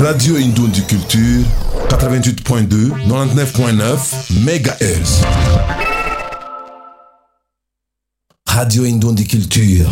Radio Indundi Culture, 88.2, 99.9 MHz. Radio Indundi Culture.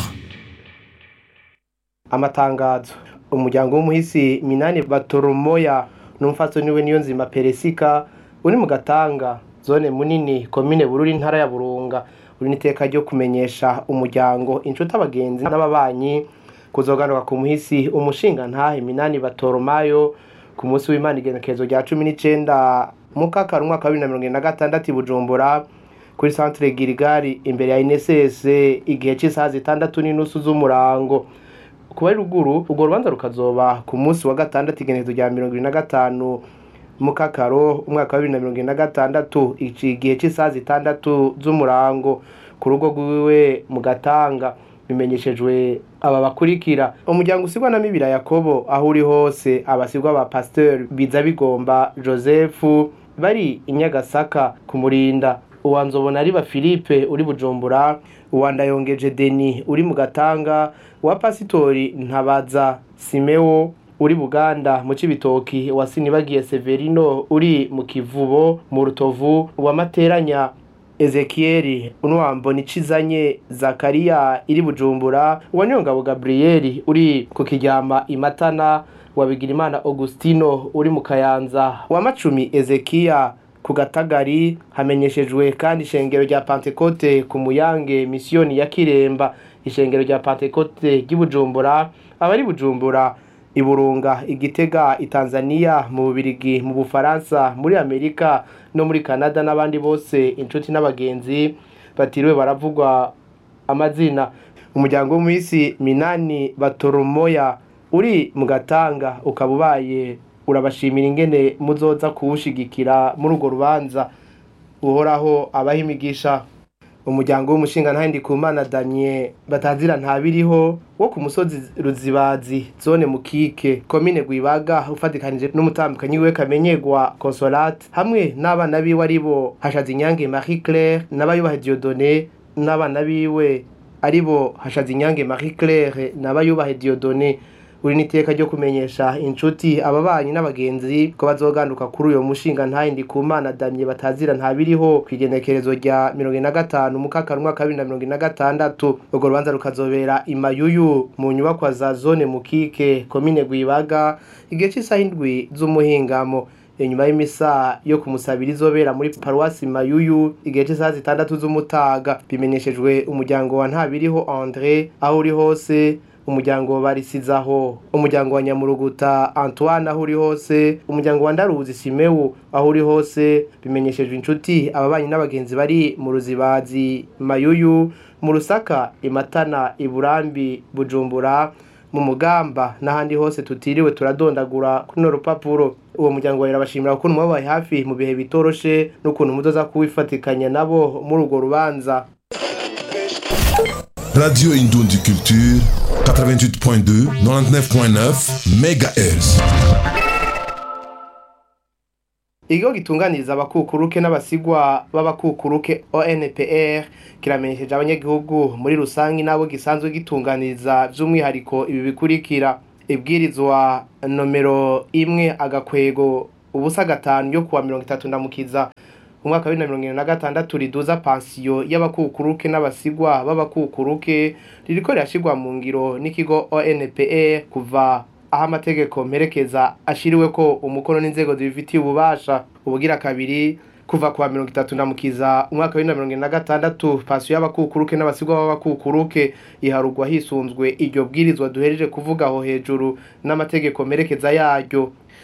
amatangazo umuryango w'umuhisi minani batoromoya n'umfatso niwe niyo nzima peresika uri mu gatanga zone munini komine bururi intara ya burunga uri n'iteka ryo kumenyesha umuryango inshuti abagenzi n'ababanyi kuzoganuka ku muhisi umushinga ntahe minani batoromayo ku munsi w'imana igenekerezo rya cumi n'icenda mukakara umwaka wa bibiri na mirongo ine na gatandatu i bujumbura kuri centre girigari imbere ya inesese igihe cy'isaha zitandatu n'inusu z'umurango kuba ari ruguru urwo rubanza rukazoba ku munsi wa gatandatu igenekerezo rya mirongo ibiri na gatanu mukakaro umwaka wa bibiri na mirongo ine na gatandatu igihe cy'isaha zitandatu z'umurango ku rugo rwiwe mu gatanga bimenyeshejwe aba bakurikira umuryango usigwa na mibira yakobo aho uri hose abasigwa ba pasteur biza bigomba joseph bari i nyagasaka kumurinda uwa nzobona ari ba philippe uri bujumbura uwa ndayongeje deni uri mu gatanga uwa pasitori ntabaza simewo uri buganda mu cibitoki uwa sinibagiye severino uri mu kivubo mu rutovu uwa materanya ezekieli unwambo nicizanye zakariya iri bujumbura uwa nyongabo gabriyeli uri ku kiryama imatana wa bigirimana augustino uri mu kayanza wa macumi ezekiya ku gatagari hamenyeshejwe kandi ishengero rya pantekote ku muyange misiyoni ya kiremba ishengero rya pantekote ry'ibujumbura abari bujumbura iburunga igitega itanzania mu bubirigi mu bufaransa muri amerika no muri canada n'abandi bose inshuti n'abagenzi batiriwe baravugwa amazina umuryango w'umuhisi minani batoromoya uri mu gatanga ukaba ubaye urabashimira ingene muzoza kuwushigikira muri urwo rubanza uhoraho abaha imigisha umuryango w'umushinga ntahindi ku mana damye batanzira ntabiriho wo ku musozi ruzibazi zone mukike komine gwibaga ufatikanije n'umutambukanyi we kamenyegwa consolate hamwe n'abana biwe aribo hashaze inyange marie claire n'abayubaha diodone n'abana biwe aribo hashaze inyange marie claire n'abayubaha diodone uri n'iteka ryo kumenyesha inshuti ababanyi n'abagenzi ko bazoganduka kuri uyo mushinga ntayindi ku mana damye batazira ntabiriho ku igenekerezo rya mirongo ine na gatanu mukakara umwaka wa bibiri na mirongo ine na gatandatu urwo rubanza rukazobera imayuyu mu nyubakwa za zone mukike komine gwibaga igihe cy'isaha indwi z'umuhingamo inyuma y'imisa yo kumusabira izobera muri paruwasi mayuyu igihe cy'isaha zitandatu z'umutaga bimenyeshejwe umuryango wa ntabiriho andre aho uri hose umuryango barisizaho umuryango wa nyamuruguta antoine aho uri hose umuryango wa ndaruzi simewu aho uri hose bimenyeshejwe inshuti ababanyi n'abagenzi bari mu ruzibazi mayuyu mu rusaka imatana iburambi bujumbura mu mugamba n'ahandi hose tutiriwe turadondagura kuri no rupapuro uwo muryango wawe urabashimira ukuntu mwabaye hafi mu bihe bitoroshe n'ukuntu muzoza kuwifatikanya nabo muri urwo rubanza Radio Indundi Culture, 88.2, 99.9 MHz. ikigo gitunganiriza abakukuruke n'abasigwa b'abakukuruke onpr kiramenyesheje abanyagihugu muri rusange n'abo gisanzwe gitunganiriza by'umwihariko ibi bikurikira ibwirizwa nomero imwe agakwego ubusa gatanu yo kuwa mirongo itatu ndamukiza umwaka wa bibiri na mirongo irindwi na gatandatu riduza pansiyo y'abakukuruke n'abasigwa b'abakukuruke ririko rirashirwa mu ngiro n'ikigo onpr kuva aho amategeko mperekeza ashiriwe ko umukono n'inzego zibifitiye ububasha ubugira kabiri kuva kuwa mirongo itatu ndamukiza umwaka wa bibiri na mirongo irindwi na gatandatu pansiyo y'abakukuruke n'abasigwa b'abakukuruke iharugwa hisunzwe iryo bwirizwa duhereje kuvuga aho hejuru n'amategeko mperekeza yaryo